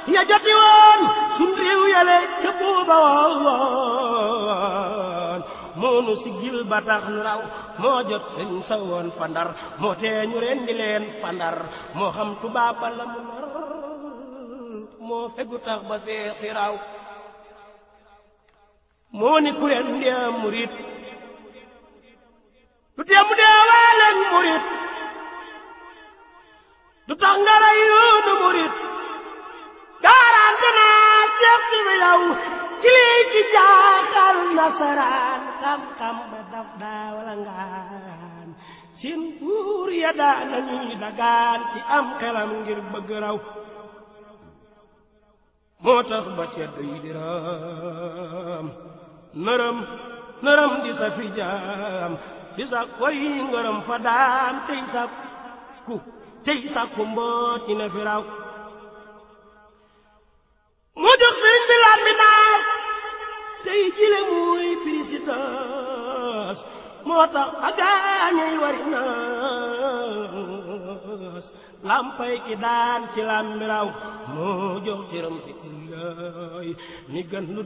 ya joti woon sun réew yale ca buuba woon moonu siggil ba tax nu raw moo jot sëñ sa woon fandar moo tee ñu rendi leen fandar moo xam tubaab ba la mu nar moo fegu tax ba seexi raw moo ni ku leen ndee murit du tee mu dee waaleen murit du tax nga rey yoonu murit gaarante naa seex si bi yow ci lii ci jaaxal nasaraan xam-xam ba daf daa wala ngaan seen buur ya daa nañuy dagaan ci am xelam ngir bëgg raw moo tax ba cedd yi di ram nërëm nërëm di sa fi jaam di sa koy ngërëm fa daam tey sa ku tey sa ku mboot ñi ne fi raw mu jox sëñ bi lam bi naas tey jile muy pirisitas moo tax agaañey wari naas lampay ki daan ci lam bi raw moo jox cëram si kullaay ni gën lu